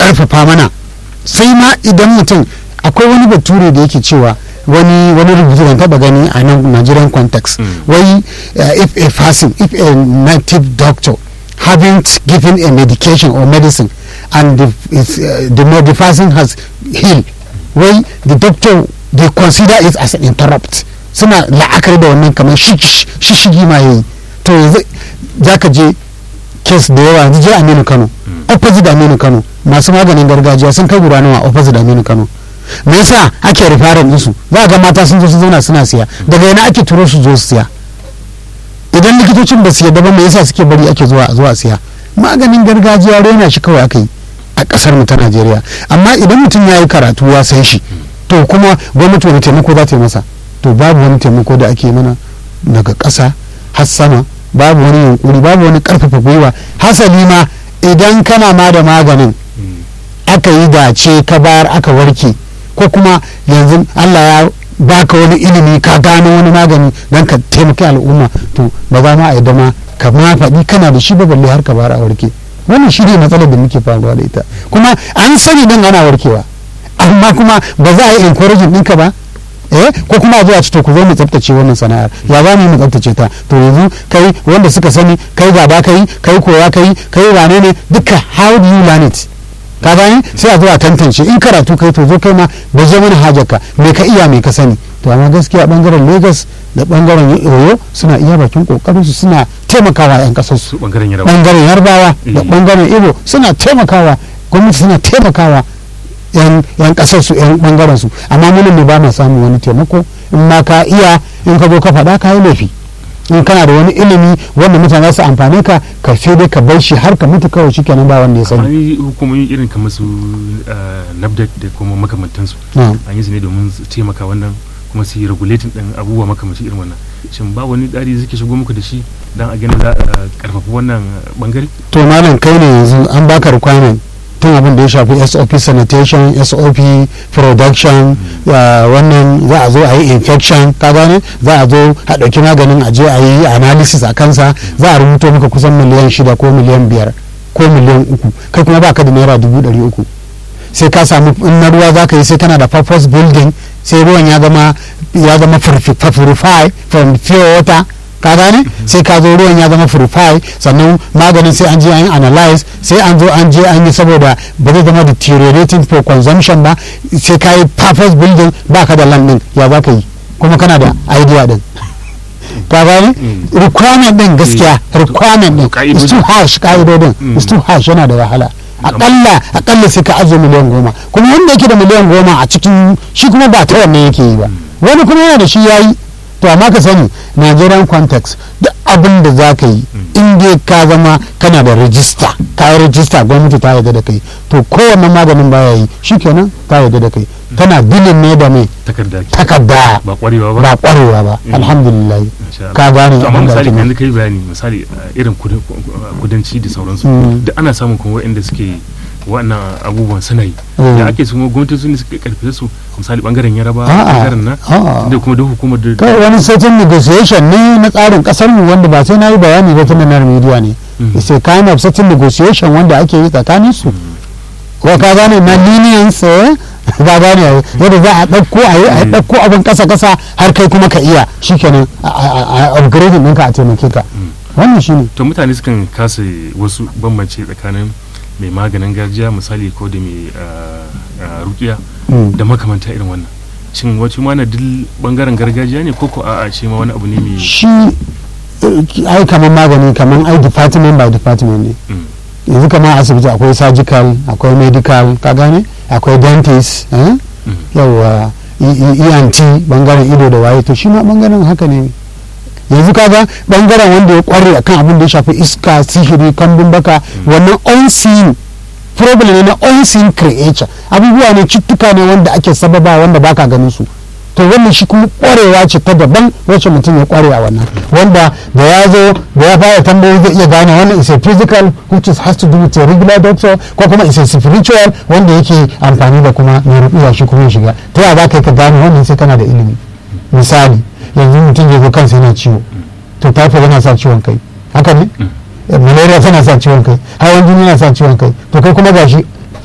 karfafa mana sai ma idan mutum akwai wani bature da yake cewa wani wani rubutu da taba gani a nan Nigerian context wai uh, if a person if a native doctor haven't given a medication or medicine and the, it's, uh, the, the person has healed wai the doctor they consider it as an interrupt suna la'akari da wannan kamar shishigi ma yayi to yanzu za ka je kes da yawa yanzu je aminu kano opposite aminu kano masu maganin gargajiya sun kai guda nawa opposite aminu kano me yasa ake rifarin ɗinsu za ga mata sun zo su zauna suna siya daga yana ake turo su zo su siya idan likitocin ba su yadda ba me yasa suke bari ake zuwa zuwa siya maganin gargajiya rena shi kawai aka yi a kasar mu ta Najeriya amma idan mutum ya yi karatu ya san shi to kuma gwamnati wani taimako za ta yi masa to babu wani taimako da ake mana daga ƙasa har sama babu wani yunkuri babu wani karfafa gwiwa hasali ma idan kana ma da maganin aka yi dace ka bayar aka warke ko kuma yanzu Allah ya baka wani ilimi ka gano wani magani don ka taimaki al'umma to ba za ma a yadda ma ka ma faɗi kana da shi ba balle har ka bayar a warke wannan shi ne matsalar da muke faruwa da ita kuma an sani dan ana warkewa amma kuma ba za a yi encouraging ɗinka ba eh ko kuma zuwa ci to ku zo mu tsaftace wannan sana'ar ya za mu tsaftace ta to yanzu kai wanda suka sani kai gaba kai kai koya kai kai wane ne duka how do you learn it ka gani sai a zo a tantance in karatu kai to zo kai ma da je mana hajarka me ka iya me ka sani to amma gaskiya bangaren Lagos da bangaren Oyo suna iya bakin kokarin su suna taimakawa yan kasar su bangaren Yarbawa bangaren Yarbawa da bangaren Igbo suna taimakawa gwamnati suna taimakawa yan kasar su yan bangaren su amma munin ne ba ma samun wani taimako in ma ka iya in ka zo ka faɗa ka yi laifi in kana da wani ilimi wanda mutane su amfane ka ka sai dai ka bar shi har ka mutu kawai shikenan ba wanda ya sani akwai hukumomi irin kamar su nafdak da kuma makamantansu an yi su ne domin su taimaka wannan kuma su yi regulating din abubuwa makamanci irin wannan shin ba wani tsari suke shigo muku da shi dan a gani za a karfafa wannan bangare to malam kai ne yanzu an baka requirement tun abin da ya shafi sop sanitation sop production wannan za a zo a yi infection ka gane za a zo a ɗauki maganin a je a yi analysis a kansa za a rubuto maka kusan miliyan shida ko miliyan biyar ko miliyan uku kai kuma baka da naira dubu ɗari uku sai ka samu in na ruwa za ka yi sai kana da purpose building sai ruwan ya zama ya zama purify from pure water ka gane sai ka zo ruwan ya zama purify sannan maganin sai an je an yi analyze sai an zo an je an yi saboda ba zai zama deteriorating for consumption ba sai ka yi purpose building ba ka da land din ya za ka yi kuma kana da idea din ka gane requirement din gaskiya requirement din is too harsh ka'idodin is too harsh yana da wahala akalla akalla sai ka ajiye miliyan goma kuma wanda yake da miliyan goma a cikin shi kuma ba ta wannan yake yi ba wani kuma yana da shi yayi to amma ka sani nigerian context duk abin da za ka yi in dai ka zama kana da rajista ka yi rajista gwamnati ta yarda da kai to kowanne maganin baya yi shikenan ta yarda da kai tana dilin ne da mai takarda ba kwarewa ba ba kwarewa ba alhamdulillah ka gane to amma abin da misali ake yanzu kai bayani misali irin kudanci da sauransu da ana samun kuma waɗanda suke wannan abubuwan suna yi da ake su gwamnati su ne suka karfe su misali bangaren yaraba bangaren na da kuma da hukumar da kai wani certain negotiation ne na tsarin kasar mu wanda ba sai na yi bayani ba tun da na media ne it's a kind of certain negotiation wanda ake yi tsakanin su ko ka gane na lenience ba gane yadda za a ɗauko a yi a ɗauko abin kasa kasa har kai kuma ka iya shikenan a upgrading ɗinka a taimake ka wannan shine to mutane sukan kasa wasu bambance tsakanin mai maganin garjiya misali ko da mai rukiya da makamanta irin wannan shin wacce ma na dil bangaren gargajiya ne ko ko a'a shi ma wani abu ne mai shi ai kamar magani kamar ai department by department ne yanzu kamar asibiti akwai surgical akwai medical ka gane akwai dentist yawa ent bangaren ido da waye to shi ma bangaren haka ne yanzu kaga bangaren wanda ya kware akan abin da ya shafi iska sihiri kambun baka wannan unseen problem ne na unseen creature abubuwa ne cuttuka ne wanda ake sababa wanda baka ganin su to wannan shi kuma kwarewa ce ta daban wacce mutum ya kware a wannan wanda da ya zo da ya fara tambayoyi zai iya gane wannan is a physical which is has to do with a regular doctor ko kuma is a spiritual wanda yake amfani da kuma mai rubuwa shi kuma ya shiga ta yaya za ka yi ka gane wannan sai kana da ilimi misali yanzu mutum ya zo kansa yana ciwo to typhoid yana sa ciwon kai haka ne malaria tana sa ciwon kai hawan jini yana sa ciwon kai to kai kuma gashi